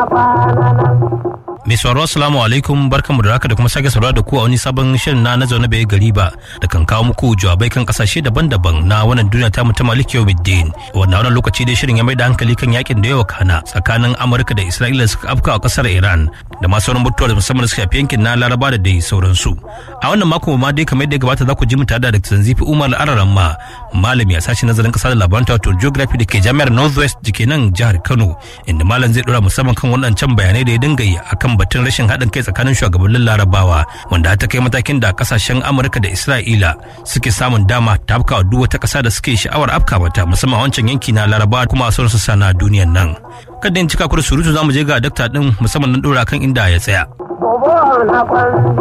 Mai sauraro assalamu alaikum barkanmu da haka da kuma sake saurara da ku a wani sabon shirin na na zaune bai gari ba da kan kawo muku jawabai kan kasashe daban-daban na wannan duniya ta mu ta Malik Yawmiddin. Wannan wannan lokaci dai shirin ya mai da hankali kan yakin da yawa kana tsakanin Amurka da Isra'ila suka afka a kasar Iran da masu sauran mutuwa da musamman suka shafi yankin na Laraba da dai sauransu. A wannan mako ma dai kamar yadda ya gabata za ku ji mu tare da Dr. Zanzifi Umar Araran ma malami a sashen nazarin kasa da labaran wato geography da ke jami'ar Northwest da ke nan jihar Kano inda malam zai dora musamman kan waɗancan bayanai da ya dinga yi akan batun rashin haɗin kai tsakanin shugabannin larabawa wanda ta kai matakin da kasashen amurka da isra'ila suke samun dama ta afka duk wata ƙasa da suke sha'awar afka mata musamman wancan yanki na larabawa kuma sauran sassa na duniyan nan kada in cika kudu surutu zamu je ga dakta din musamman na dora kan inda ya tsaya